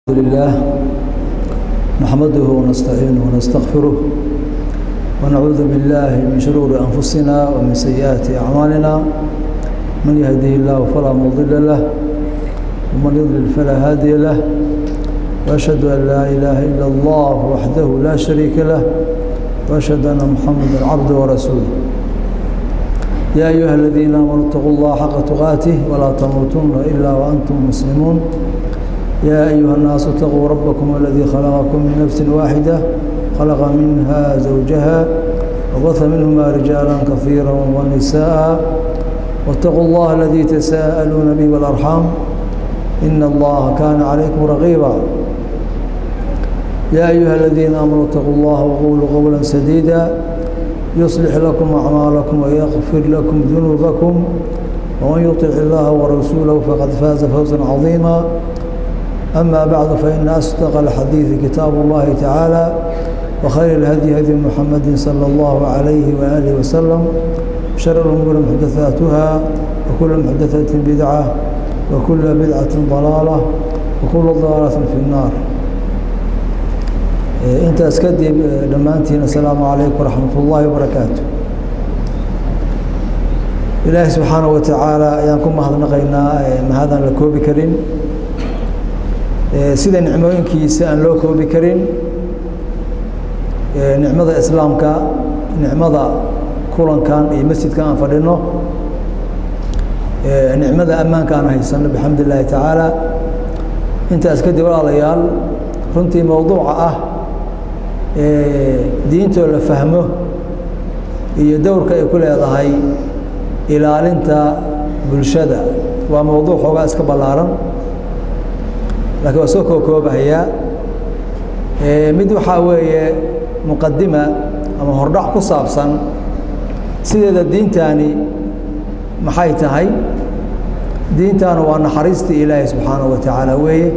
الحمد لله نحمده ونستعينه ونستغفره ونعوذ بالله من شرور أنفسنا ومن سيئات أعمالنا من يهده الله فلا مضل له ومن يضلل فلا هادي له وأشهد أن لا إله إلا الله وحده لا شريك له وأشهد أن محمدا عبده ورسوله يا أيها الذين آمنوا اتقوا الله حق تقاته ولا تموتن إلا وأنتم مسلمون يا أيها الناس اتقوا ربكم الذي خلقكم من نفس واحدة خلق منها زوجها وبث منهما رجالا كثيرا ونساء واتقوا الله الذي تساءلون به والأرحام إن الله كان عليكم رقيبا يا أيها الذين آمنوا اتقوا الله وقولوا قولا سديدا يصلح لكم أعمالكم ويغفر لكم ذنوبكم ومن يطع الله ورسوله فقد فاز فوزا عظيما أما بعد فإن أصدق الحديث كتاب الله تعالى وخير الهدي هدي محمد صلى الله عليه وآله وسلم شر الأمور محدثاتها وكل محدثة بدعة وكل بدعة ضلالة وكل ضلالة في النار intaas kadib dhammaantiin asalaamu calaykum waraxmat ullaahi wabarakaatu ilaahi subxaana wa tacaala ayaan ku mahadnaqaynaa mahadaan la koobi karin sida nicmooyinkiisa aan loo koobi karin nicmada islaamka nicmada kulankan iyo masjidka aan fadhino nicmada ammaanka aan haysano bixamd illaahi tacaala intaas kadib walaalayaal runtii mowduuca ah diintoo la fahmo iyo dowrka ay ku leedahay ilaalinta bulshada waa mowduuc xoogaa iska ballaaran lakiin waa soo kookoobahayaa mid waxaa weeye muqadima ama hordhac ku saabsan sideeda diintani maxay tahay diintana waa naxariistii ilaahi subxaanaه wa tacaala weeye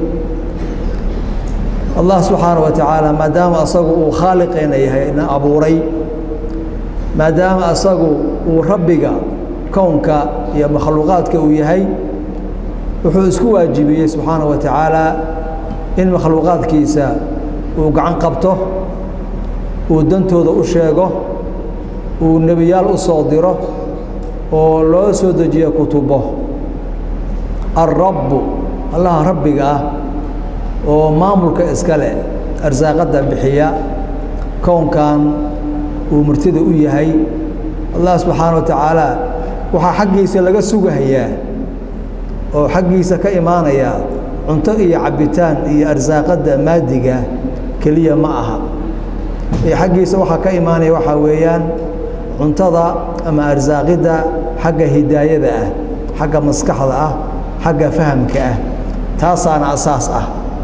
allah subxaanaه wa tacaala maadaama asagu uu khaaliqeena yahay na abuuray maadaama asagu uu rabbiga kownka iyo makhluuqaadka uu yahay wuxuu isku waajibiyey subxaanaه wa tacaala in makhluuqaadkiisa uu gacan qabto uu dantooda u sheego uu nebiyaal u soo diro oo loo soo dejiyo kutubo alrabbu allaha rabbiga ah oo maamulka iska leh arsaaqadda bixiya kownkan uu murtida u yahay allah subxaana wa tacaala waxaa xaggiisa laga sugahayaa oo xaggiisa ka imaanaya cunto iyo cabitaan iyo arsaaqadda maadiga keliya ma aha ee xaggiisa waxaa ka imaanaya waxaa weeyaan cuntada ama arsaaqidda xagga hidaayada ah xagga maskaxda ah xagga fahamka ah taasaana asaas ah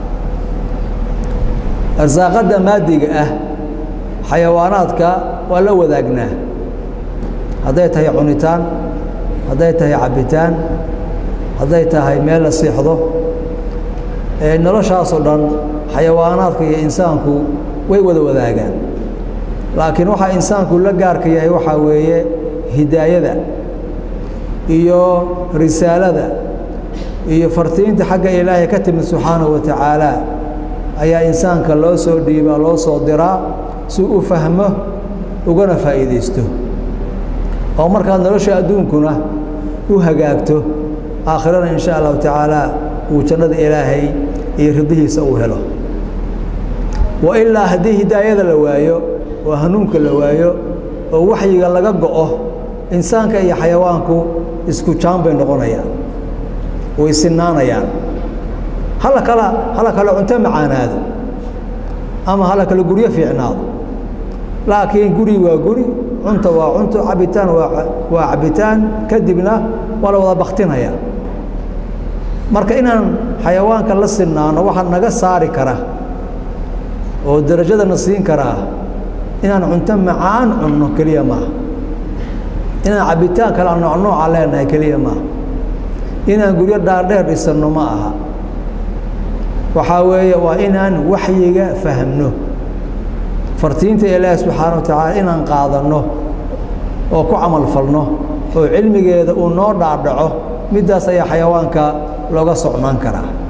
arsaaqadda maadiga ah xayawaanaadka waa la wadaagnaa hadday tahay cunitaan hadday tahay cabitaan hadday tahay meel la siixdo noloshaasoo dhan xayawaanaadka iyo insaanku way wada wadaagaan laakiin waxaa insaanku la gaarka yahay waxaa weeye hidaayada iyo risaalada iyo fartiinta xagga ilaahay ka timid subxaanahu wa tacaala ayaa insaanka loo soo dhiibaa loo soo diraa si u fahmo ugana faa'iidaysto oo markaad nolosha adduunkuna u hagaagto aakhirana in sha allahu tacaala uu jannada ilaahay iyo ridihiisa uu helo wa ilaa haddii hidaayada la waayo oo hanuunka la waayo oo waxyiga laga go'o insaanka iyo xayawaanku isku jaan bay noqonayaan way sinaanayaan hala kala hala kale cunto macaanaado ama hala kale guryo fiicnaado laakiin guri waa guri cunta waa cunto cabitaan waa waa cabitaan kadibna waa la wada baktinaya marka inaan xayawaanka la sinaano waxaa naga saari kara oo darajadana siin karaa inaan cunto macaan cunno keliya maaha inaan cabitaan kala noocnooca leenahay keliya maaha inaan guryo dhaardheer dhisanno ma aha waxaa weeye waa inaan waxyiga fahmno fartiinta ilaahi subxaana wa tacaala inaan qaadanno oo ku camal falno oo cilmigeeda uu noo dhaadhaco middaas ayaa xayawaanka looga socnaan karaa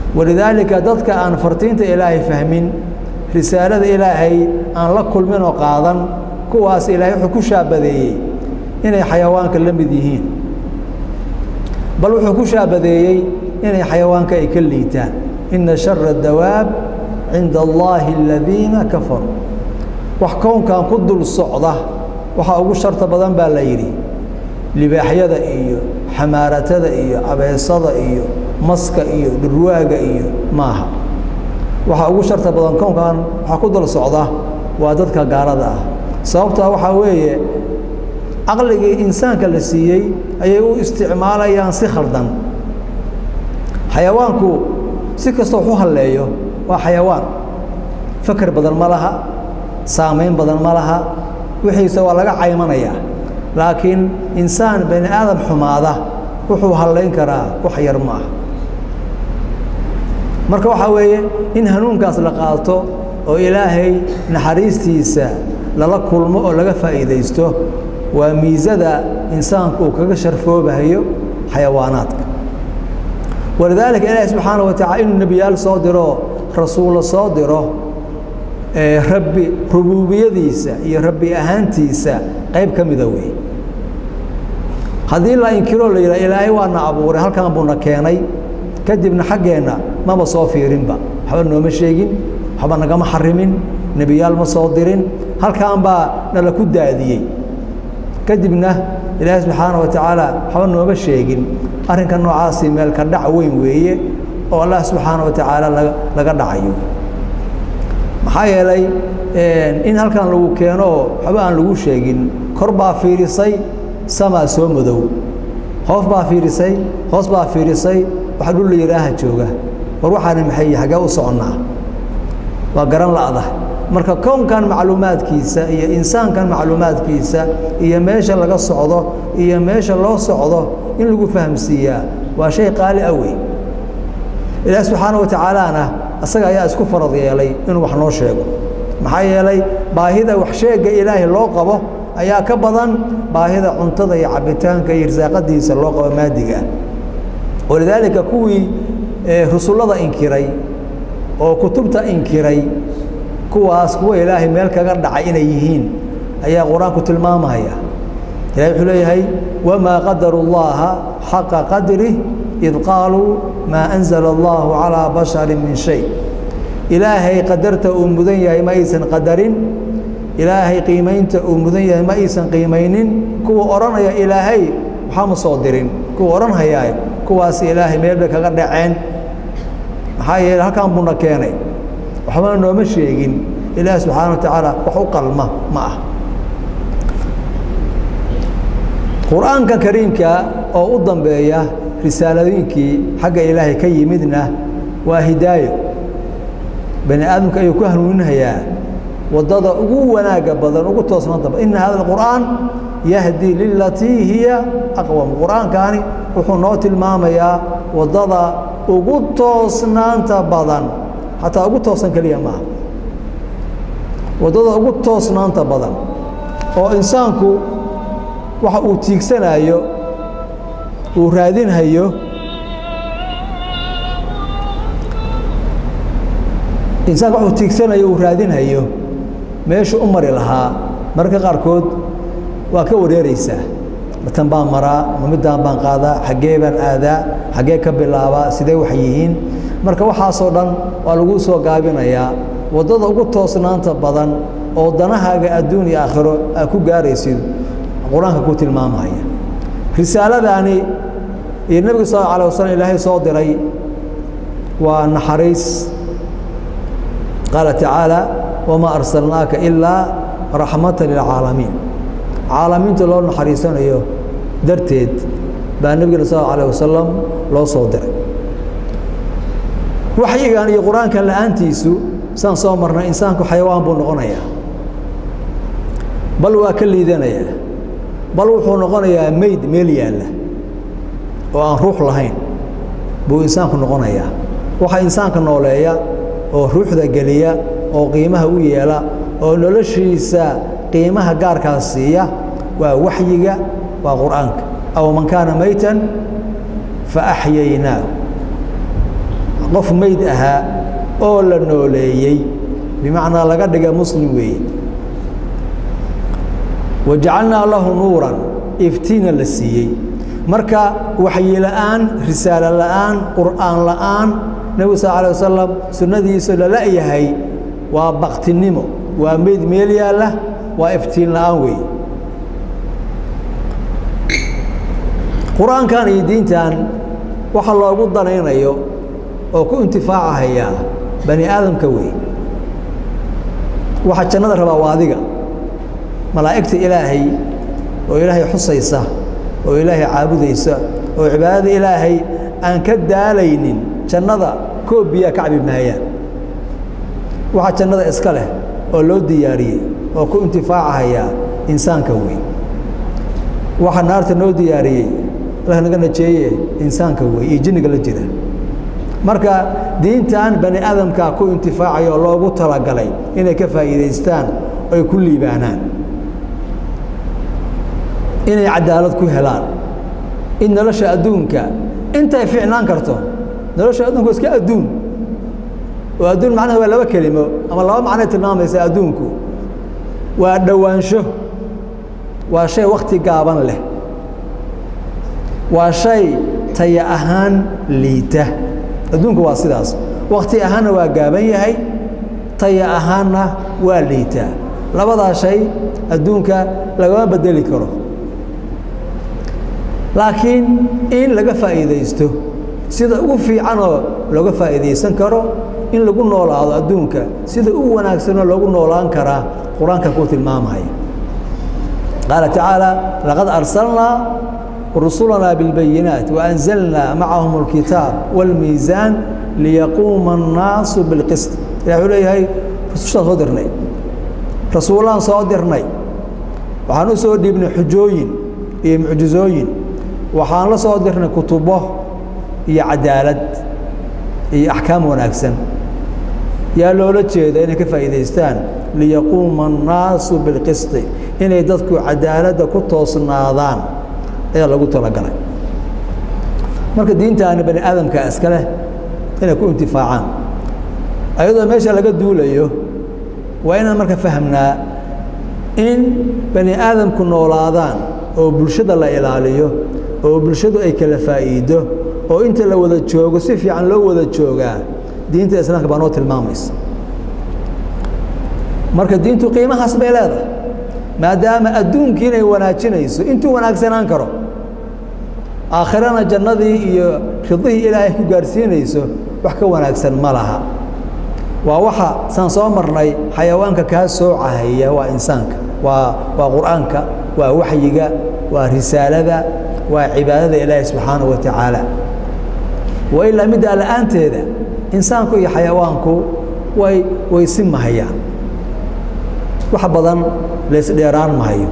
walidaalika dadka aan fartiinta ilaahay fahmin risaalada ilaahay aan la kulmin oo qaadan kuwaas ilaahay wuxuu ku shaabadeeyey inay xayawaanka la mid yihiin bal wuxuu ku shaabadeeyey inay xayawaanka ay ka liitaan ina shara dawaab cinda allaahi aladiina kafaruu wax kownkan ku dul socda waxaa ugu sharta badan baa la yidhi libaaxyada iyo xamaaratada iyo abeesada iyo maska iyo dhurwaaga iyo maaha waxaa ugu sharta badan kownkan waxaa ku dul socda waa dadka gaalada ah sababtaa waxaa weeye caqligii insaanka la siiyey ayay u isticmaalayaan si khaldan xayawaanku si kasta wax u halleeyo waa xayawaan fakar badan ma laha saamayn badan ma laha wixiise waa laga caymanayaa laakiin insaan bani aadam xumaada wuxuu hallayn karaa wax yar ma ah marka waxaa weeye in hanuunkaas la qaato oo ilaahay naxariistiisa lala kulmo oo laga faa'iidaysto waa miisada insaanku uu kaga sharfoobahayo xayawaanaadka walidaalika ilaahi subxaana wa tacala inuu nebiyaal soo diro rasuulo soo diro rabbi rubuubiyadiisa iyo rabbi ahaantiisa qayb ka mida weeye haddii la inkiroo la yidhaha ilaahay waana abuuray halkan buuna keenay kadibna xaggeenna maba soo fiirinba waxba nooma sheegin waxba nagama xarimin nebiyaal ma soo dirin halkan baa nala ku daadiyey kadibna ilaahay subxaana wa tacaala waxba nooma sheegin arrinka noocaasi meelka dhac weyn weeye oo allah subxaana wa tacaala laga dhacayo maxaa yeelay in halkan lagu keeno oo waxba aan lagu sheegin kor baa fiirisay samaa soo madow hoos baa fiirisay hoos baa fiirisay wax dhul la yidhaaha jooga war waxaana maxay xaggee u soconnaa waa garan la'da marka kownkan macluumaadkiisa iyo insaankan macluumaadkiisa iyo meesha laga socdo iyo meesha loo socdo in lagu fahamsiiyaa waa shay qaali ah wey ilaah subxaana wa tacaalana asaga ayaa isku farad yeelay inuu wax noo sheego maxaa yeelay baahida wax sheega ilaahay loo qabo ayaa ka badan baahida cuntada iyo cabitaanka iyo irsaaqadiisa loo qabo maadiga ah walidaalika kuwii rusullada inkiray oo kutubta inkiray kuwaas kuwa ilaahay meel kaga dhacay inay yihiin ayaa qur-aanku tilmaamaya ilahay wuxuu leeyahay wamaa qadaru llaha xaqa qadrih id qaaluu maa anzala allahu calaa basharin min shay ilaahay qadarta uu mudan yahay ma aysan qadarin ilaahay qiimaynta uu mudan yahay ma aysan qiimaynin kuwa odhanaya ilaahay waxaa ma soo dirin kuwa odhanhayaa kuwaas ilaahay meel bay kaga dhaceen maxaa yeele halkan buuna keenay waxbana nooma sheegin ilaahi subxaana wa tacaala wax u qalma ma ah qur-aanka kariimka oo u dambeeya risaaladooyinkii xagga ilaahay ka yimidna waa hidaayo bani aadamka ayuu ku hanuuninhayaa waddada ugu wanaagga badan ugu toosnaanta badan ina hada alqur'aan yahdi lilatii hiya aqwam qur-aankaani wuxuu noo tilmaamayaa waddada ugu toosnaanta badan xataa ugu toosan keliya maaha waddada ugu toosnaanta badan oo insaanku waxa uu tiigsanayo uu raadinhayo insaanku wax uu tiigsanayo uu raadinhayo meeshu u mari lahaa mararka qaarkood waa ka wareereysaa matan baan maraa ma middaan baan qaadaa xaggee baan aadaa xaggee ka bilaabaa sidee wax yihiin marka waxaasoo dhan waa lagu soo gaabinayaa waddada ugu toosnaanta badan oo danahaaga adduun iyo aakhiro aa ku gaaraysid qur-aanka ku tilmaamaya risaaladaani iyo nebiga sal alه alay waslm ilaahay soo diray waa naxariis qaala tacaala wamaa arsalnaaka ilaa raxmata lilcaalamiin caalamiinta loo naxariisanayo darteed baa nebigana sal alه wasalam loo soo diray waxyigan iyo qur-aankan la-aantiisu saan soo marnay insaanku xayawaan buu noqonayaa bal waa ka liidanayaa bal wuxuu noqonayaa meyd meel yaalla oo aan ruux lahayn buu insaanku noqonayaa waxaa insaanka nooleeya oo ruuxda geliya oo qiimaha u yeela oo noloshiisa qiimaha gaarkaas siiya waa waxyiga waa qur'aanka aw man kaana maytan fa axyaynaahu qof meyd ahaa oo la nooleeyey bimacnaa laga dhiga muslim weeye wajacalnaa lahu nuuran iftiina la siiyey marka waxyi la'aan risaalo la'aan qur'aan la'aan nebigu sal alay wasalam sunnadiisa lala'yahay waa baktinimo waa meyd meel yaalla waa iftiin la'aan weeye qur-aankan iyo diintan waxa loogu danaynayo oo ku intifaacahayaa bani aadamka wey waxa jannada rabaa waa adiga malaa'igta ilaahay oo ilaahay xusaysa oo ilaahay caabudaysa oo cibaadada ilaahay aan ka daalaynin jannada koob biyaa ka cabi maayaan waxa jannada iska leh oo loo diyaariyey oo ku intifaacahayaa insaanka wey waxa naarta noo diyaariyey allah naga najeeye insaanka wey iyo jinniga la jira marka diintan bani aadamkaa ku intifaacaya oo loogu talagalay inay ka faa'iidaystaan oy ku liibaanaan inay cadaalad ku helaan in nolosha adduunka intay ficnaan karto nolosha adduunku iska adduun oo adduun macnaha waa laba kelimo ama laba macnay tilmaamaysa adduunku waa dhowaansho waa shay wakti gaaban leh waa shay taya ahaan liita adduunku waa sidaas wakti ahaanna waa gaaban yahay taya ahaanna waa liitaa labadaa shay adduunka lagama bedeli karo laakiin in laga faa'iidaysto sida ugu fiicanoo looga faa'iidaysan karo in lagu noolaado adduunka sida ugu wanaagsanoo loogu noolaan karaa qur-aanka kuu tilmaamaya qaala tacaala laqad arsalnaa rusulanaa bilbayinaat waanzalnaa macahum alkitaab wاlmiisaan liyaquuma annaasu bilqist ilah wuxuu leeyahay rusushaan soo dirnay rasuulaan soo dirnay waxaan u soo dhiibnay xujooyin iyo mucjizooyin waxaan la soo dirnay kutubo iyo cadaalad iyo axkaam wanaagsan yaa loola jeeda inay ka faa'iidaystaan liyaquuma annaasu bilqisti inay dadku cadaaladda ku toosnaadaan ayaa lagu talagalay marka diintaani bani aadamka iska leh inay ku intifaacaan ayadoo meesha laga duulayo waa inaan marka fahamnaa in bani aadamku noolaadaan oo bulshada la ilaaliyo oo bulshadu ay kala faa'iido oo inta la wada joogo si fiican loo wada joogaa diinta islaamka baa noo tilmaamaysa marka diintu qiimahaas bay leedahay maadaama adduunkii inay wanaajinayso intuu wanaagsanaan karo aakhirana jannadii iyo ridihii ilaahay ku gaarsiinayso wax ka wanaagsan ma laha waa waxa saan soo marnay xayawaanka kaa soocahaya waa insaanka waa waa qur'aanka waa waxyiga waa risaalada waa cibaadada ilaahi subxaanaه wa tacaala wa ilaa middaa la'aanteeda insaanku iyo xayawaanku way way si mahayaan wax badan laysdheeraan mahayo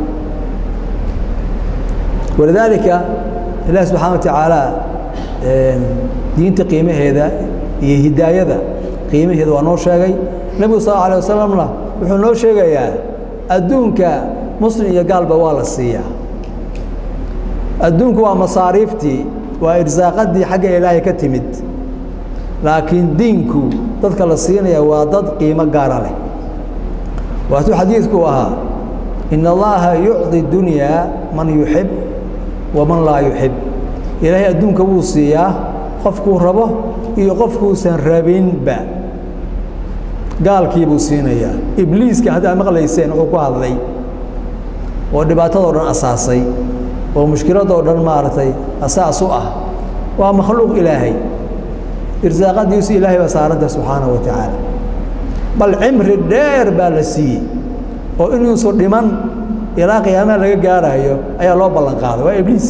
walidaalika ilahi subxaana wa tacaala diinta qiimaheeda iyo hidaayada qiimaheeda waa noo sheegay nebigu sal alيه wasalamna wuxuu noo sheegayaa adduunka muslim iyo gaalba waa la siiyaa adduunku waa masaariiftii waa irsaaqadii xagga ilaahay ka timid laakiin diinku dadka la siinaya waa dad qiimo gaara leh waatuu xadiidku ahaa in allaha yucطi dunyaa man yuxib waman laa yuxib ilaahay adduunka wuu siiyaa qofkuu rabo iyo qofkuusan rabinba gaalkii buu siinayaa ibliiska haddaa maqlayseen wuxuu ku hadlay oo dhibaatadoo dhan asaasay oo mushkiladoo dhan maaragtay asaas u ah waa makhluuq ilaahay irsaaqadiisu ilaahay baa saaranta subxaanaه wa tacaala bal cimri dheer baa la siiyey oo inuusu dhiman ilaa qiyaamaha laga gaarayo ayaa loo ballan qaaday waa ibliis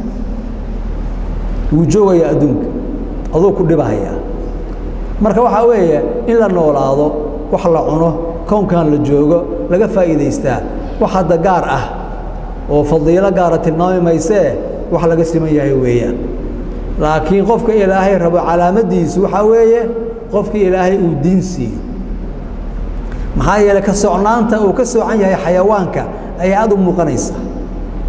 wuu joogayaa adduunka aduu ku dhibahaya marka waxaa weeye in la noolaado wax la cuno kownkan la joogo laga faa'iidaystaa wax hadda gaar ah oo fadiilo gaara tilmaami maysee wax laga siman yahay weeyaan laakiin qofka ilaahay rabo calaamaddiisu waxaa weeye qofka ilaahay uu diin siiyo maxaa yeeley ka socnaanta uu ka soocan yahay xayawaanka ayaa aad u muuqanaysa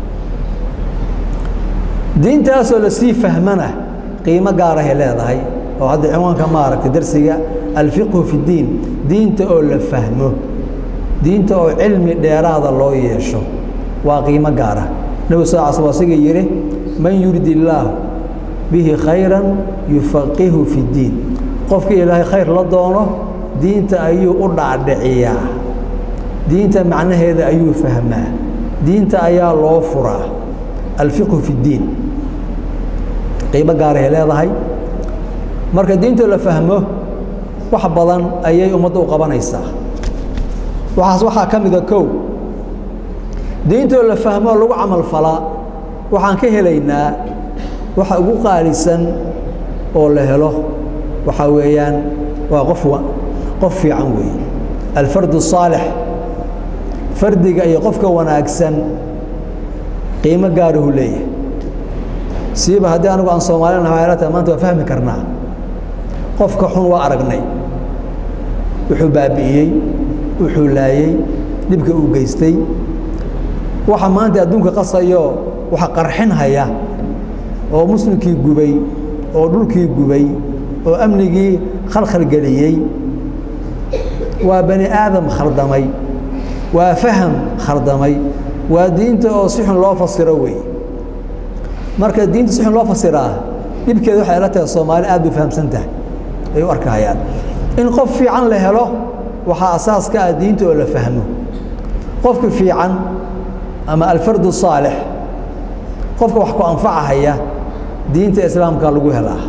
diintaasoo lasii fahmana qiimo gaarahay leedahay oo hadda cinwaanka maaragtay darsiga alfiqhu fi ddiin diinta oo la fahmo diinta oo cilmi dheeraada loo yeesho waa qiimo gaara nebigu sal l sl asiga yidhi man yurid illaahu bihi khayran yufaqihu fi ddiin qofkii ilaahay khayr la doono diinta ayuu u dhacdhiciyaa diinta macnaheeda ayuu fahmaa diinta ayaa loo furaa alfiqhu fi ddiin qiimo gaarahay leedahay marka diintoo la fahmo wax badan ayay ummadda u qabanaysaa waxaas waxaa ka mida kow diintoo la fahmoo lagu camal falaa waxaan ka helaynaa waxa ugu qaalisan oo la helo waxaa weeyaan waa qof qof fiican weeye alfardu الصaalix fardiga iyo qofka wanaagsan qiimo gaaruhu leeyahay siiba haddii anigu aan soomaalina ta maanta waa fahmi karnaa qofka xun waa aragnay wuxuu baabi'iyey wuxuu laayey dhibka uu geystay waxa maanta adduunka qasayo waxa qarxin haya oo muslimkii gubay oo dhulkii gubay oo amnigii khalkhalgeliyey waa bani aadam khaldamay waa faham khaldamay waa diinta oo si xun loo fasiro wey marka diinta si xun loo fasiraa dhibkeeda waxay ila tahay soomaali aad bay fahamsan tahay ay u arkahayaan in qof fiican la helo waxaa asaas ka ah diinta oo la fahmo qofka fiican ama alfardu saalix qofka wax ku anfacahaya diinta islaamka lagu helaa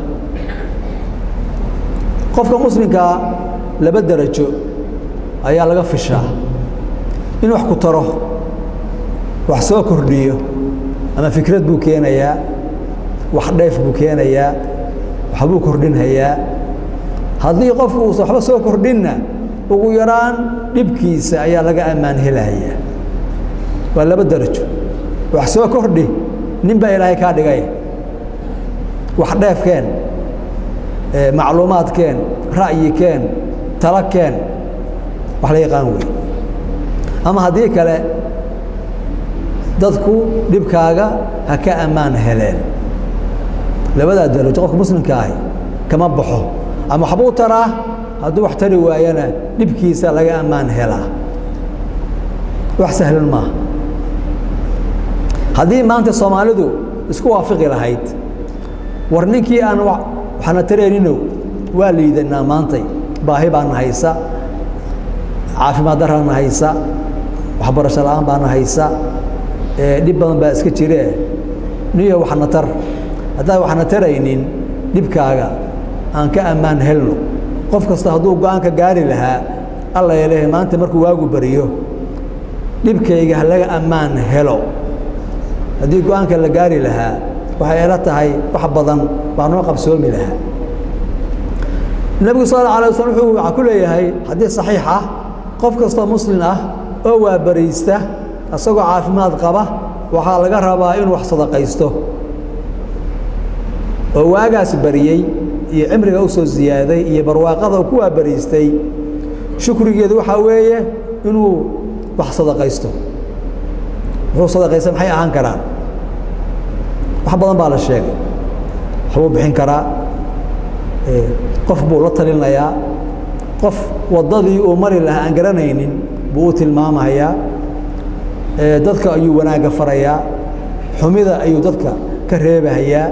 qofka muslimkaa laba derajo ayaa laga fishaa in wax ku taro wax soo kordhiyo ama fikrad buu keenayaa wax dheef buu keenayaa waxbuu kordhinhayaa haddii qofku uusan waxba soo kordhinna ugu yaraan dhibkiisa ayaa laga ammaan helayaa waa laba derajo wax soo kordhi nin baa ilaahay kaa dhigay wax dheefkeen macluumaadkeen ra'yikeen talakeen wax la yaqaan wey ama haddii kale dadku dhibkaaga ha ka ammaan heleen labadaa darajo qofka muslimka ahi kama baxo ama waxbuu taraa hadduu wax tari waayana dhibkiisa laga ammaan helaa wax sahlan maaha haddii maanta soomaalidu isku waafiqi lahayd war ninkii aan waxna tarayninow waa liidanaa maantay baahi baana haysa caafimaad daraana haysa waxbarasho la-aan baana haysa dhib badan baa iska jiree niyo waxna tar haddaan waxna taraynin dhibkaaga aan ka ammaan helno qof kasta hadduu go-aanka gaari lahaa alla leeyahay maanta markuu waagu bariyo dhibkayga ha laga ammaan helo haddii go-aanka la gaari lahaa waxay ila tahay wax badan baa noo qabsoomi lahaa nebigu sal alla alay waslm wuxuu waxaa ku leeyahay haddii saxiix ah qof kastoo muslin ah oo waa bariista isagoo caafimaad qaba waxaa laga rabaa inuu wax sadaqaysto oo waagaas bariyey iyo cimriga u soo ziyaaday iyo barwaaqada uu ku waabariistay shukrigeedu waxaa weeye inuu wax sadaqaysto wuxuu sadaqaysta maxay ahaan karaan wax badan baa la sheegay waxbuu bixin karaa qof buu la talinayaa qof waddadii uu mari lahaa aan garanaynin buu u tilmaamayaa dadka ayuu wanaagga farayaa xumida ayuu dadka ka reebahayaa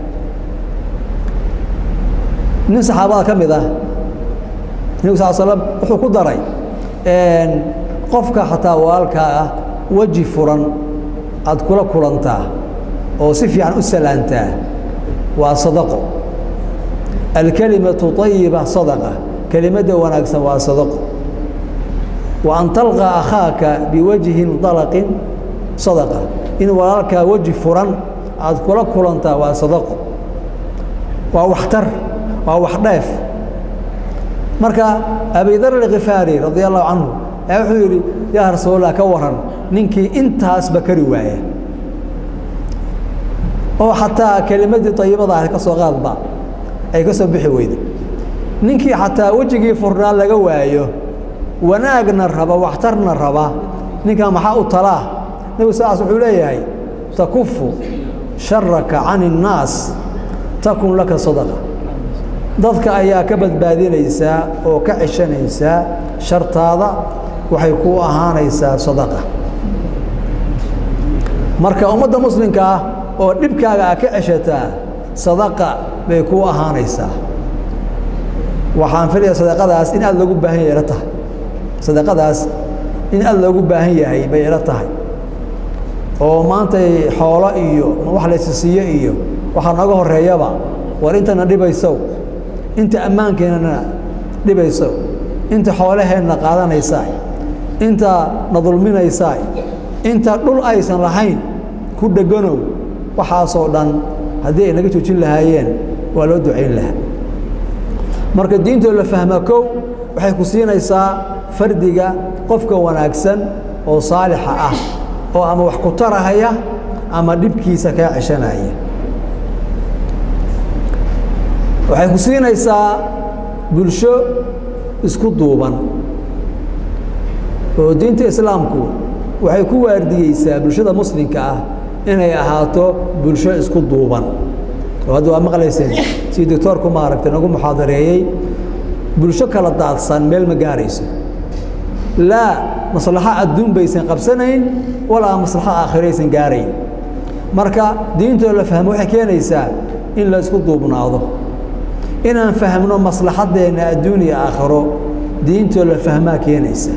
nin saxaabada ka mid ah nebigu sal slam wuxuu ku daray qofka xataa walaalkaa ah weji furan aad kula kulantaa oo si fiican u salaantaa waa sadaqo alkelimatu ayiba sadaqa kelimadda wanaagsan waa sadaqo wa an talqa akhaaka biwajhin dalaqin sadaqa in walaalkaa weji furan aad kula kulantaa waa sadaqo waa waxtar waa wax dheef marka abidar alkhifaari radi allahu canhu ayaa wuxuu yidhi yaa rasuulallah ka waran ninkii intaasba kari waaya oo xataa kelimadii ayibada ah ka soo qaadba ay ka soo bixi weyday ninkii xataa wejigii furnaa laga waayo wanaagna raba waxtarna raba ninkan maxaa u talaa nebigu saas wuxuu leeyahay takufu sharaka can الnaas takun laka sadaqa dadka ayaa ka badbaadinaysaa oo ka ceshanaysaa shartaada waxay ku ahaanaysaa sadaqa marka ummadda muslimka ah oo dhibkaaga a ka ceshataa sadaqa bay ku ahaanaysaa waxaan filaya sadaqadaas in aada loogu baahan yahay ila tahay sadaqadaas in aada loogu baahan yahay bay ila tahay oo maantay xoolo iyo wax laysisiiyo iyo waxaa nooga horeeyaba war intana dhibaysow inta ammaankeenana dhibaysow inta xoolaheenna qaadanaysaa inta na dulminaysaa inta dhul aysan lahayn ku dheganow waxaasoo dhan haddii ay naga joojin lahaayeen waa loo ducayn lahaa marka diintoo la fahma kow waxay ku siinaysaa fardiga qofka wanaagsan oo saalixa ah oo ama wax ku tarahaya ama dhibkiisa kaa ceshanaya waxay ku siinaysaa bulsho isku duuban oo diinta islaamku waxay ku waardiyeysaa bulshada muslimka ah inay ahaato bulsho isku duuban oo hadda waa maqlayseen sidii doctoorku maaragtay nagu muxaadareeyey bulsho kala daadsan meel ma gaarayso laa maslaxo adduun baysan qabsanayn walaa maslaxo aakhiraysan gaarayn marka diintoo la fahmo waxay keenaysaa in la isku duubnaado inaan fahmno maslaxaddeenna adduun iyo aakhiro diintoo la fahmaa keenaysa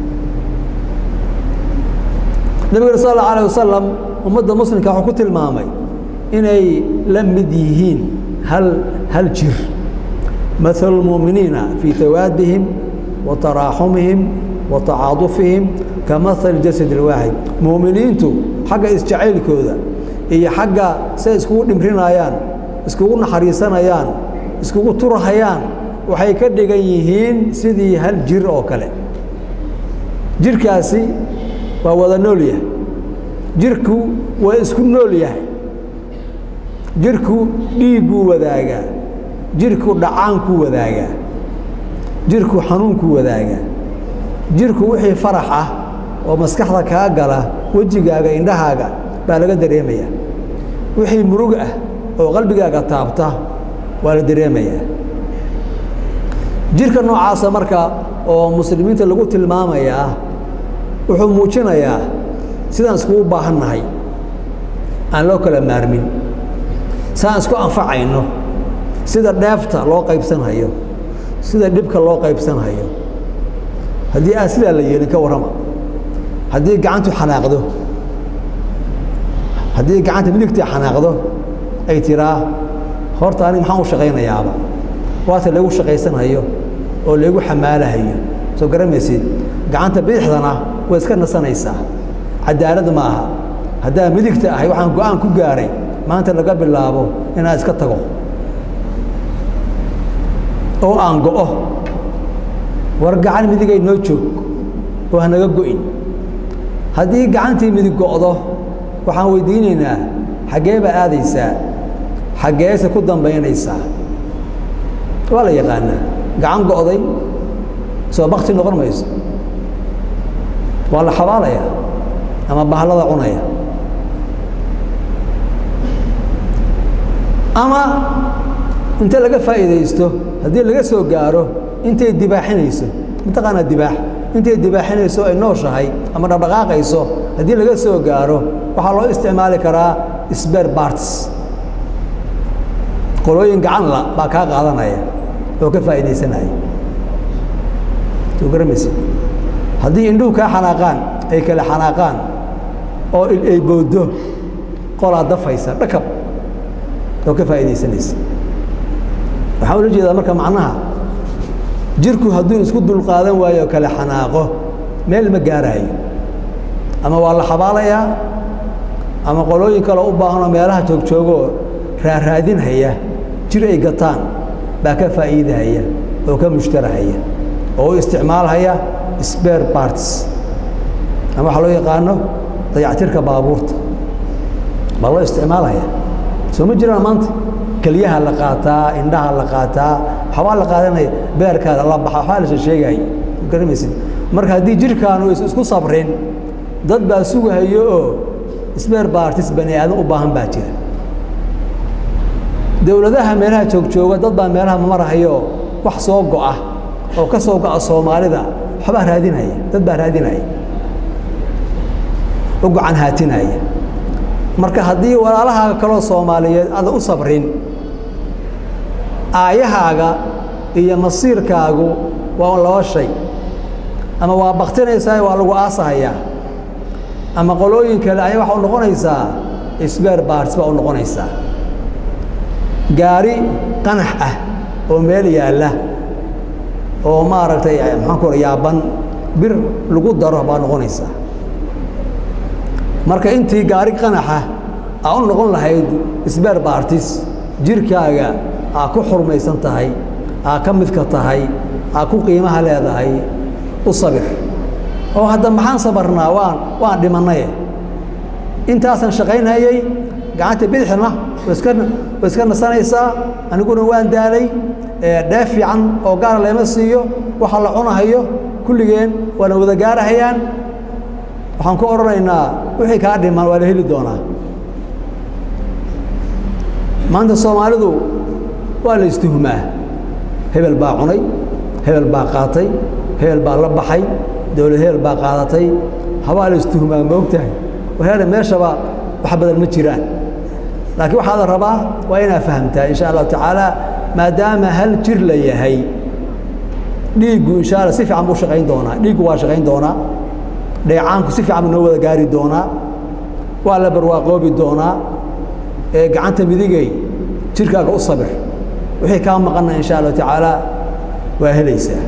nabigana sal allau alah wasalam ummadda muslimka wuxuu ku tilmaamay inay la mid yihiin hal hal jir mahalu lmu'miniina fii tawaadihim wa taraaxumihim wa tacaadufihim ka mahali jasad alwaaxid mu'miniintu xagga isjacaylkooda iyo xagga say iskugu dhimrinayaan iskugu naxariisanayaan iskugu turhayaan waxay ka dhigan yihiin sidii hal jir oo kale jirkaasi waa wada nool yahay jirku waa isku nool yahay jirku dhiigguu wadaagaa jirku dhacaankuu wadaagaa jirku xanuunkuu wadaagaa jirku wixii farax ah oo maskaxda kaa gala wejigaaga indhahaaga baa laga dareemayaa wixii murug ah oo qalbigaaga taabta waa la dareemayaa jirka noocaasa marka oo muslimiinta lagu tilmaamayaa wuxuu muujinayaa sidaan iskugu baahan nahay aan loo kala maarmin siaan isku anfacayno sida dheefta loo qaybsanhayo sida dhibka loo qaybsanhayo haddii aan sidaa la yeelin ka warrama haddii gacantu xanaaqdo haddii gacanta midigtii xanaaqdo ay tiraa horta anig maxaan u shaqaynayaaba waata laygu shaqaysanhayo oo laygu xamaalahayo soo garamaysid gacanta bidixdana way iska nasanaysaa cadaalad ma aha haddaa midigta ahay waxaan go-aan ku gaaray maanta laga bilaabo inaan iska tago oo aan go'o war gacan midigay noo joog oo hanaga go'in haddii gacantii midig go'do waxaan weydiinaynaa xaggee baa aadaysaa xaggeese ku dambaynaysaa waa la yaqaanaa gacan go'day soo bakti noqon mayso waa la xabaalaya ama bahalada cunaya ama inta laga faa'iidaysto haddii laga soo gaaro intay dibaaxinayso mataqaanaa dibaax intay dibaaxinayso ay nooshahay ama dhaqdhaqaaqayso haddii laga soo gaaro waxaa loo isticmaali karaa sber barts qolooyin gacanla baa kaa qaadanaya oo ka faa'iidaysanaya soo garamaysa haddii indhuhu kaa xanaaqaan ay kale xanaaqaan oo ay booddo qolaa dafaysa dhakab oo ka faa'iidaysanaysa waxaa ula jeedaa marka macnaha jirku hadduu isku dulqaadan waayo kale xanaaqo meel ma gaaraayo ama waa la xabaalayaa ama qolooyin kaloo u baahanoo meelaha joogjoogoo raaraadinhaya jir ay gataan baa ka faa'iidahaya oo ka mushtarahaya oo u isticmaalhaya spare parts ama waxaa loo yaqaano dayactirka baabuurta baa loo isticmaalhaya soo ma jiraan maanta kelyaha la qaataa indhaha la qaataa waxbaa la qaadanaya beerkaada la baxa waxbaa la sheegaya garamaysid marka haddii jirkaanu is isku sabrin dad baa sugahayo oo spare parties bani aadan u baahan baa jira dowladaha meelaha joogjooga dad baa meelaha marahayo wax soo go'a oo ka soo go'a soomaalida waxbaa raadinaya dad baa raadinaya u gacan haatinaya marka haddii walaalahaaga kaloo soomaaliyeed aadan u sabrin aayahaaga iyo masiirkaagu waa laba shay ama waa baktinaysaa waa lagu aasahayaa ama qolooyin kale aya waxa u noqonaysaa sbeer baarts baa u noqonaysaa gaari qanax ah oo meel yaalla oo maaragtay maxaan ku yaaban bir lagu daro baa noqonaysaa marka intii gaari qanaxa aa u noqon lahayd sbeer baartis jirkaaga aa ku xurmaysan tahay aa ka midka tahay aa ku qiimaha leedahay u sabir oo hadda maxaan sabarnaa waan waan dhimannaye intaasaan shaqaynayey gacanta bidixna waska way iska nasanaysaa aniguna waan daalay dheef fiican oo gaara leema siiyo waxa la cunahayo kulligeen waana wada gaarahayaan waxaan ku odhanaynaa wixii kaa dhiman waa la heli doonaa maanta soomaalidu waa la istuhmaa hebel baa cunay hebel baa qaatay hebel baa la baxay dowlad hebel baa qaadatay habaa la istuhmaa moogtahay waheele meeshaba wax badan ma jiraan laakiin waxaa la rabaa waa inaad fahamtaa insha allahu tacaala maadaama hal jir la yahay dhiiggu insha alla si fiican buu shaqayn doonaa dhiiggu waa shaqayn doonaa dheecaanku si fiican buu noo wada gaari doonaa waa la barwaaqoobi doonaa ee gacanta midigay jirkaaga u sabir wixii kaa maqanna insha allahu tacaala waa helaysaa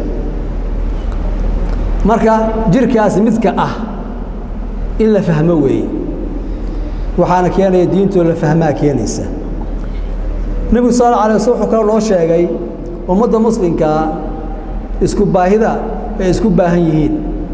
marka jirkaas midka ah in la fahmo weeye waxaana keenaya diintoo la fahmaa keenaysa nebigu sal alla alay waslam wuxuu kaloo noo sheegay ummadda muslimkaa isku baahida ay isku baahan yihiin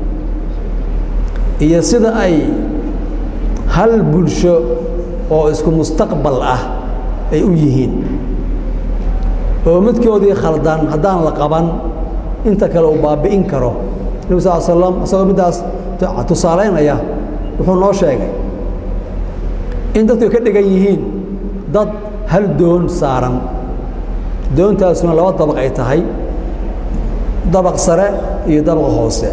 iyo sida ay hal bulsho oo isku mustaqbal ah ay u yihiin oo midkoodii khaldan haddaan la qaban inta kale uu baabi'in karo nebi sal slam isagoo middaas tusaalaynaya wuxuu noo sheegay in dadku ay ka dhigan yihiin dad hal doon saaran doontaasuna laba dabaq ay tahay dabaq sare iyo dabaqa hoose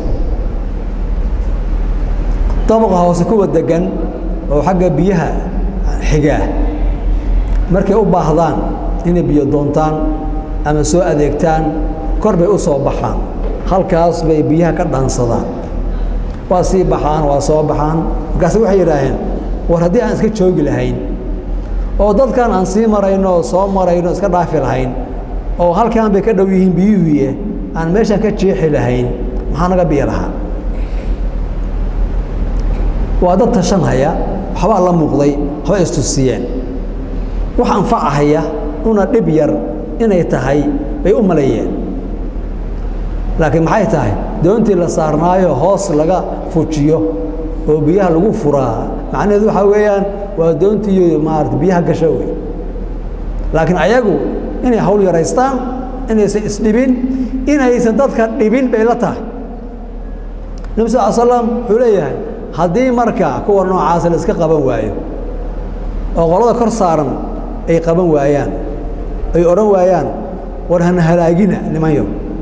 dabaqa hoose kuwa degan oo xagga biyaha xigaa markay u baahdaan inay biyo doontaan ama soo adeegtaan kor bay u soo baxaan halkaas bay biyaha ka dhaansadaan waa sii baxaan waa soo baxaan markaase waxay yidhaaheen war haddii aan iska joogi lahayn oo dadkan aan sii marayno oo soo marayno iska dhaafi lahayn oo halkaan bay ka dhow yihiin biyuhuye aan meeshaan ka jeexi lahayn maxaa naga biyo lahaa waa dad tashanhaya waxbaa la muuqday waxba istusiyeen wax anfacahaya una dhib yar inay tahay bay u maleeyeen laakiin maxay tahay doontii la saarnaayo hoos laga fujiyo oo biyaha lagu furaa macnaheedu waxaa weeyaan waa doontii maarata biyaha gasho wey laakiin ayagu inay hawl yaraystaan inaysan isdhibin inaysan dadka dhibin bay la tahay nebi sal slam wuxuu leeyahay haddii marka kuwa noocaasa la iska qaban waayo oo qolada kor saaran ay qaban waayaan ay odhan waayaan war hana halaagina nimanyo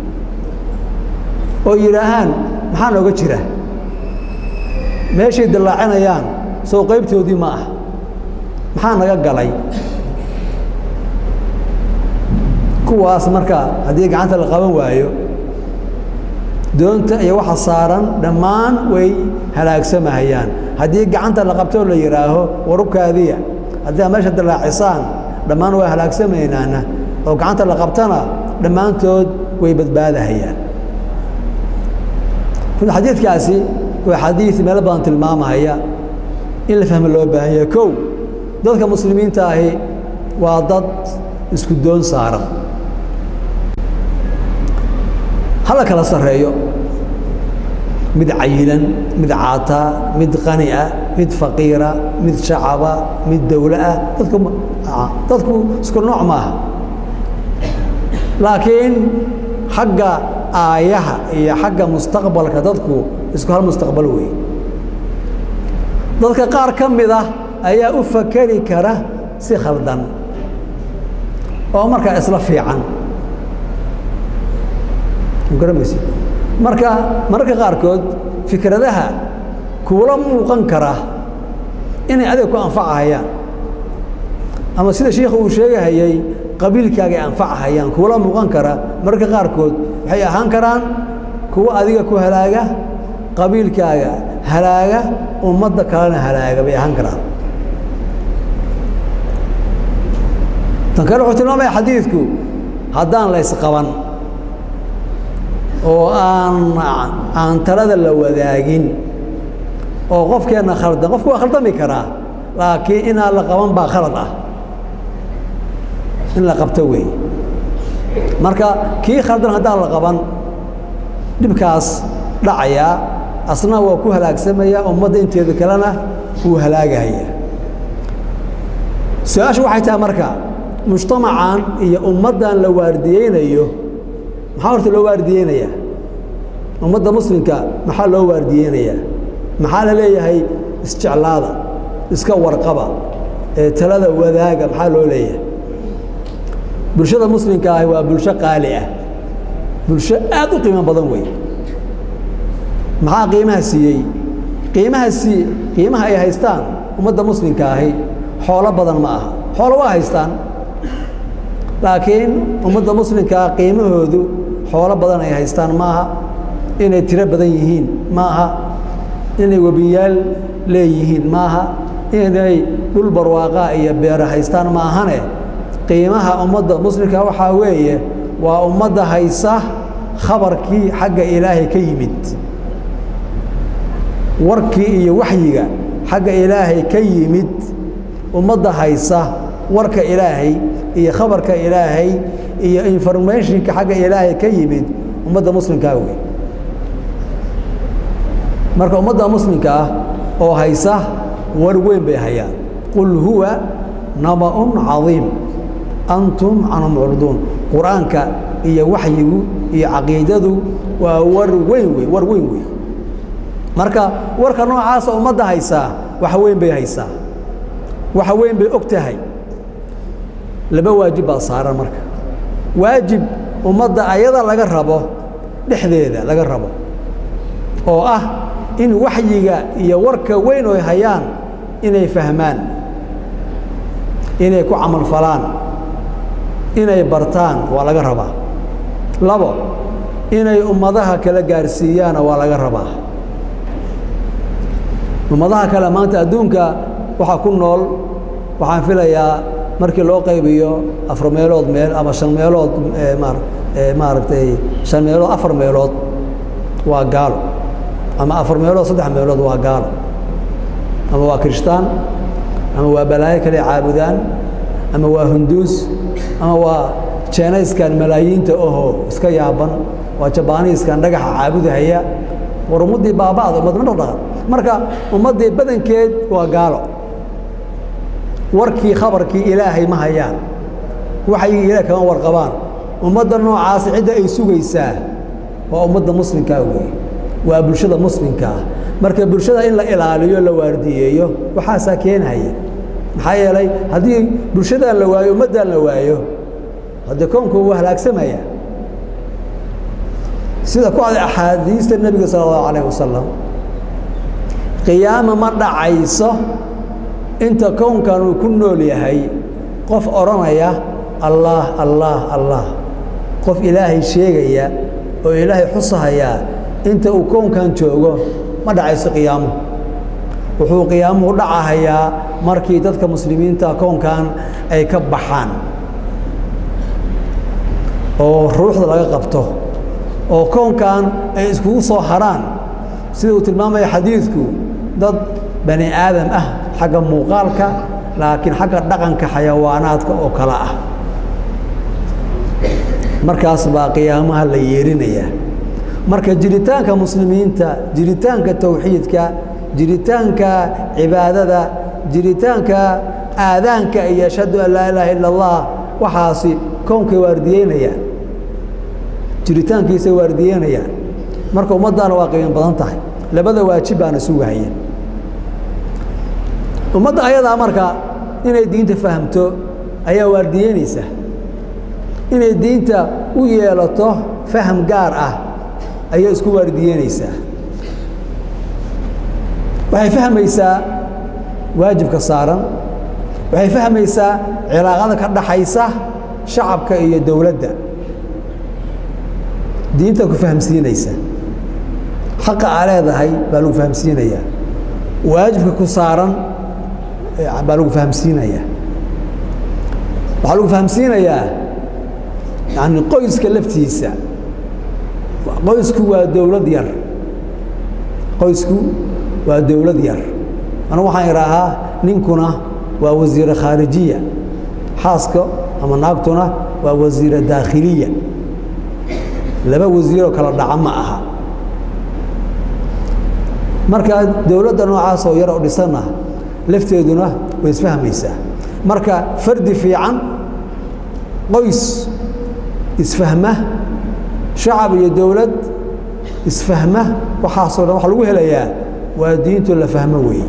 oo yidhaahaan maxaa nooga jira meeshay dallaacinayaan sow qaybtoodii ma ah maxaa naga galay kuwaas marka haddii gacanta la qaban waayo doonta iyo waxa saaran dhammaan way halaagsamahayaan haddii gacanta la qabtoo la yidhaaho warubkaadiya haddii aad meesha dallaacisaan dhammaan waa halaagsamaynaana oo gacanta la qabtana dhammaantood way badbaadahayaan xadiidkaasi waa xadiid meelo badan tilmaamahaya in la fahmo loo baahan yahay kow dadka muslimiinta ahi waa dad isku doon saaran hala kala sarreeyo mid cayilan mid caataa mid qani ah mid faqiira mid shacaba mid dowlo ah dadku dadku isku nooc maaha laakiin xagga aayaha iyo xagga mustaqbalka dadku isku hal mustaqbal wey dadka qaar ka mid ah ayaa u fakeri kara si khaldan oo markaa isla fiican garamaysi marka mararka qaarkood fikradaha kuula muuqan kara inay adiga ku anfacahayaan ama sida shiikhu uu sheegahayey qabiilkaagay anfacahayaan kuula muuqan kara mararka qaarkood waxay ahaan karaan kuwa adiga ku halaaga qabiilkaaga halaaga ummadda kalena halaaga bay ahaan karaan tan kale wuxuu tilmaamaya xadiidku haddaan la ysqaban oo aan aan talada la wadaagin oo qofkeenna khaldan qofku waa khaldami karaa laakiin inaan la qaban baa khalad ah in la qabto weey marka kii khaldan haddaan la qaban dhibkaas dhacayaa asna waa ku halaagsamaya ummadda inteeda kalena wuu halaagahaya su-aashu waxay tahay marka mujtamacan iyo ummaddan la waardiyeynayo maxaa horta loo waardiyeynayaa ummadda muslimka maxaa loo waardiyeynayaa maxaa la leeyahay isjeclaada iska warqaba ee talada wadaaga maxaa loo leeyahay bulshada muslimka ahi waa bulsho qaali ah bulsho aad u qiimo badan wey maxaa qiimaha siiyey qiimaha sii qiimaha ay haystaan ummadda muslimka ahi xoolo badan ma aha xoolo waa haystaan laakiin ummadda muslimkaa qiimahoodu xoolo badan ay haystaan maaha inay tiro badan yihiin maaha inay webiyaal leeyihiin maaha inay dhul barwaaqaa iyo beero haystaan maahane qiimaha ummadda muslimka waxaa weeye waa ummadda haysa khabarkii xagga ilaahay ka yimid warkii iyo waxyiga xagga ilaahay ka yimid ummadda haysa warka ilaahay iyo khabarka ilaahay iyo informationka xagga ilaahay ka yimid ummadda muslimkaa wey marka ummadda muslimka ah oo haysa war weyn bay hayaan qul huwa naba'un cadiim antum canhu mucriduun qur-aanka iyo waxyigu iyo caqiidadu waa war weyn wey war weyn wey marka warka noocaasa ummadda haysaa wax weyn bay haysaa waxa weyn bay og tahay laba waajib baa saaran marka waajib ummadda ayada laga rabo dhexdeeda laga rabo oo ah in waxyiga iyo warka weyn oy hayaan inay fahmaan inay ku camalfalaan inay bartaan waa laga rabaa labo inay ummadaha kala gaarsiiyaana waa laga rabaa ummadaha kale maanta adduunka waxaa ku nool waxaan filayaa markii loo qaybiyo afar meelood meel ama shan meelood maaragtay shan meelood afar meelood waa gaalo ama afar meelood saddex meelood waa gaalo ama waa kirishtaan ama waa balaayo kale caabudaan ama waa hunduus ama waa jeenayskan malaayiinta oho iska yaaban waa jabaaniiskan dhagaxa caabudahaya war ummaddii baaba'da ummad ma dhaqdhaqan marka ummaddii badankeed waa gaalo warkii khabarkii ilaahay ma hayaan waxay ilaah kama warqabaan ummadda noocaasi cidda ay sugaysaa waa ummadda muslimkaa weeye waa bulshada muslimkaa marka bulshada in la ilaaliyo la waardiyeeyo waxaasaa keenhaya maxaa yeelay haddii bulshadaan la waayo ummaddaan la waayo haddee koonku waa halaagsamaya sida ku aday axaadiista nebiga sala allahu alayh wasalam qiyaama ma dhacayso inta kownkan uu ku nool yahay qof odhanaya allaah allaah allah qof ilaahay sheegaya oo ilaahay xusahayaa inta uu kownkan joogo ma dhacayso qiyaamuhu wuxuu qiyaamuhu dhacahayaa markii dadka muslimiinta kownkan ay ka baxaan oo ruuxda laga qabto oo kownkan ay iskugu soo haraan sida uu tilmaamaya xadiidku dad bani aadam ah xagga muuqaalka laakiin xagga dhaqanka xayawaanaadka oo kale ah markaas baa qiyaamaha la yeerinayaa marka jiritaanka muslimiinta jiritaanka towxiidka jiritaanka cibaadada jiritaanka aadaanka iyo ashhadu an laa ilaaha ila allah waxaasi kownkay waardiyeynayaan jiritaankiisay waardiyeynayaan marka ummaddaana waa qiimo badan tahay labada waajib baana sugahaya ummadda ayadaa marka inay diinta fahamto ayaa waardiyeynaysa inay diinta u yeelato faham gaar ah ayay isku waardiyeynaysaa waxay fahmaysaa waajibka saaran waxay fahmaysaa cilaaqada ka dhaxaysa shacabka iyo dowladda diinta ku fahamsiinaysa xaqa aa leedahay baa lagu fahamsiinayaa waajibka ku saaran baa lagu fahamsiinayaa waxaa lagu fahamsiinayaa yani qoyska laftiisa qoysku waa dowlad yar qoysku waa dowlad yar anigu waxaan idhaahaa ninkuna waa wasiire khaarijiya xaaska ama naagtuna waa wasiire daakhiliya laba wasiiroo kala dhaca ma aha marka dowladda noocaas oo yar oo dhisanna lafteeduna way isfahmaysaa marka fardi fiican qoys isfahma shacab iyo dowlad isfahma waxaasoo dhan waxa lagu helayaa waa diintu la fahmo weeye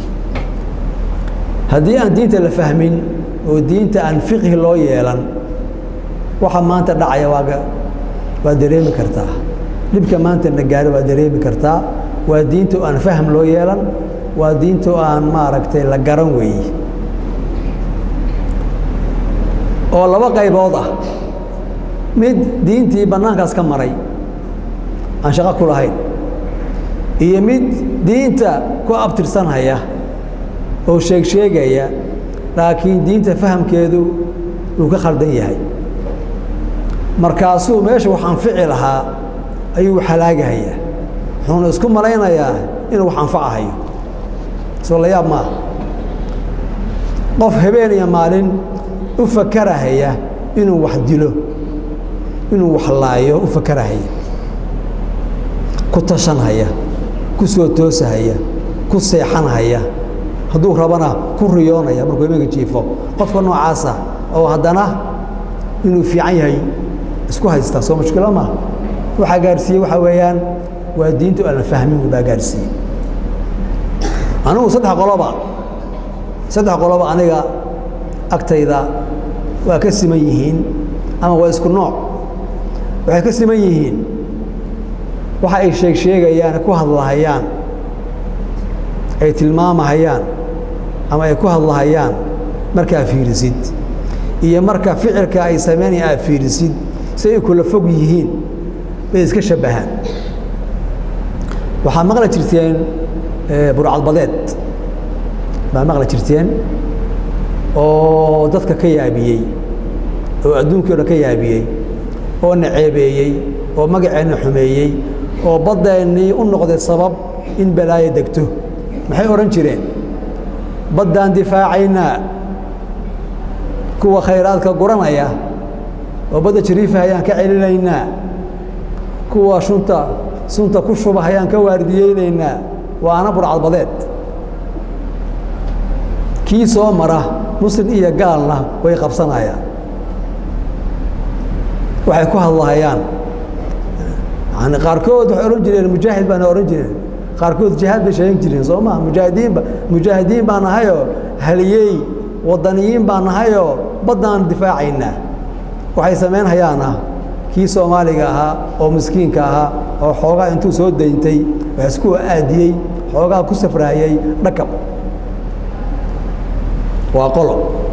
haddii aan diinta la fahmin oo diinta aan fiqhi loo yeelan waxa maanta dhacaya waaga waa dareemi kartaa dhibka maanta na gaaro waa dareemi kartaa waa diinta aan fahm loo yeelan waa diinta aan maaragtay la garan weeye oo laba qaybood ah mid diintii bannaankaas ka maray aan shaqo ku lahayn iyo mid diinta ku abtirsanhaya oo sheeg sheegaya laakiin diinta fahamkeedu uu ka khaldan yahay markaasuu meesha wax anfici lahaa ayuu halaagahayaa wuxuuna isku malaynayaa inuu wax anfacahayo soo la yaab maaha qof habeen iyo maalin u fakarahaya inuu wax dilo inuu wax laayo u fakarahaya ku tashanhaya ku soo toosahaya ku seexanhaya hadduu rabana ku riyoonaya markuu imanka jiifo qofka noocaasa oo haddana inuu fiican yahay isku haystaa soo mushkilo maaha waxaa gaarsiiyey waxaa weeyaan waa diintu aan la fahmin baa gaarsiiyey anigu saddex qoloba saddex qoloba aniga agtayda waa ka siman yihiin ama waa isku nooc waxay ka siman yihiin waxa ay sheeg sheegayaan ku hadlahayaan ay tilmaamahayaan ama ay ku hadlahayaan markaa fiirisid iyo marka ficilka ay samaynaya aad fiirisid si ay kula fog yihiin bay iska shabbahaan waxaad maqli jirteen burcadbadeed baa maqli jirteen oo dadka ka yaabiyey oo adduunkii o dhan ka yaabiyey oo na ceebeeyey oo magaceenna xumeeyey oo baddeennii u noqday sabab in balaayo degto maxay odhan jireen baddaan difaacaynaa kuwa khayraadka guranaya oo badda jariifa ayaan ka celinaynaa kuwa shunta sunta ku shuba ayaan ka waardiyeynaynaa waana burcadbadeed kii soo mara muslim iyo gaalna way qabsanayaan waxay ku hadlahayaan yani qaarkood waxay odhan jireen mujaahid baana odhan jireen qaarkood jihaad bay sheegan jireen soo maa mujaahidiinba mujaahidiin baa nahayoo haliyey wadaniyiin baa nahayoo baddaan difaacaynaa waxay samaynhayaana kii soomaaliga ahaa oo miskiinka ahaa oo xoogaa intuu soo dayntay wax isku aadiyey xoogaa ku safraayey dhakab waa qolo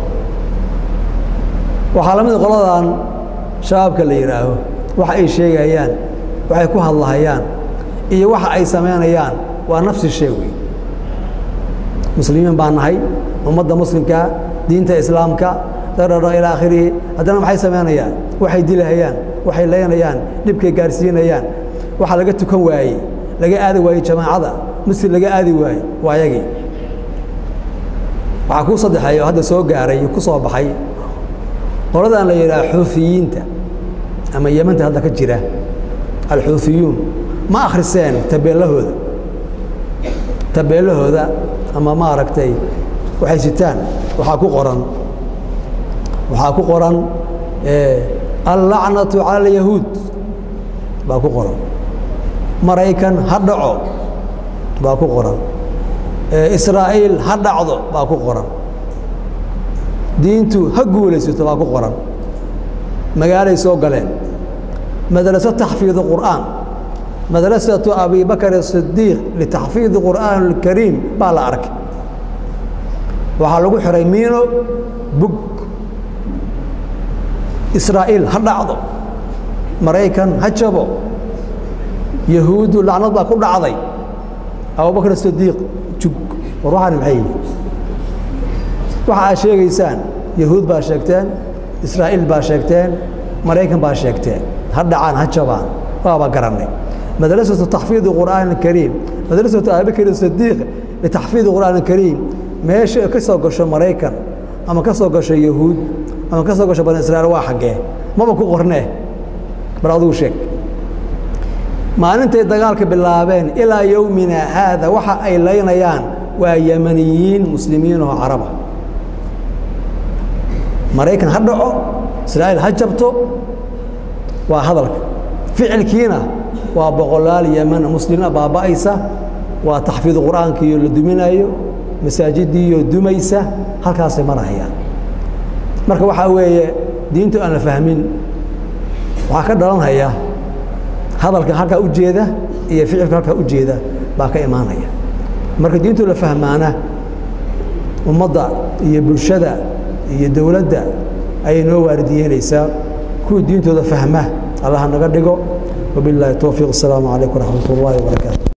waxaa la mid qoladan shabaabka la yidhaaho waxa ay sheegayaan waxay ku hadlahayaan iyo waxa ay samaynayaan waa nafsi shay wey muslimiin baa nahay ummadda muslimkaa diinta islaamka dadhadho ilaa akhirihi haddana maxay samaynayaan waxay dilahayaan waxay leynayaan dhibkay gaarsiinayaan waxa laga tukan waayey laga aadi waayey jamaacada muslim laga aadi waaye waa yagii waxaa kuu saddexeeya oo hadda soo gaaray ku soo baxay qoladan la yidhaha xuufiyiinta ama yemanta hadda ka jira alxuufiyuun ma akhriseen tabeelahooda tabeelahooda ama maaragtay waxay sitaan waxaa ku qoran waxaa ku qoran allacnatu cala alyahuud baa ku qoran maraykan ha dhaco baa ku qoran israa'iil ha dhacdo baa ku qoran diintu ha guulaysato baa ku qoran magaalay soo galeen madraso taxfiid qur'aan madrasatu abi bakr الصidiiq litaxfiidi qur'aan اlkariim baa la arkay waxaa lagu xiray miino bug israa'iil ha dhacdo maraykan ha jabo yahuuddu lacnad baa ku dhacday abubakr sidiiq jug war waxaan maxay yihi waxa aad sheegaysaan yahuud baa sheegteen israa'iil baa sheegteen maraykan baa sheegteen ha dhacaan ha jabaan waaba garannay madrasatu taxfiidi qur'aan اkariim madrasatu abibakr sidiiq litaxfiidi qur'aan اkariim meesha ka soo gasho maraykan ama ka soo gasho yahuud ama ka soo gasho bani israiil waa xaggee maba ku qornee bar adugu sheeg maalintay dagaalka bilaabeen ilaa yowmina haada waxa ay laynayaan waa yamaniyiin muslimiin oo caraba maraykan ha dhaco israa'iil ha jabto waa hadalka ficilkiina waa boqolaal yeman muslimiina baaba'aysa waa taxfiid qur'aankiiyo la duminayo masaajidiiyo dumaysa halkaasay marahayaan marka waxaa weeye diintu aan la fahmin waxaa ka dhalanhaya hadalka halkaa u jeeda iyo ficilka halkaa u jeeda baa ka imaanaya marka diintu la fahmaana ummadda iyo bulshada iyo dowladda ayay noo waaridiyeynaysaa kuwii diintooda fahma allaha naga dhigo wabilaahi towfiiq asalaamu calaykum waraxmat ullahi wabarakaatu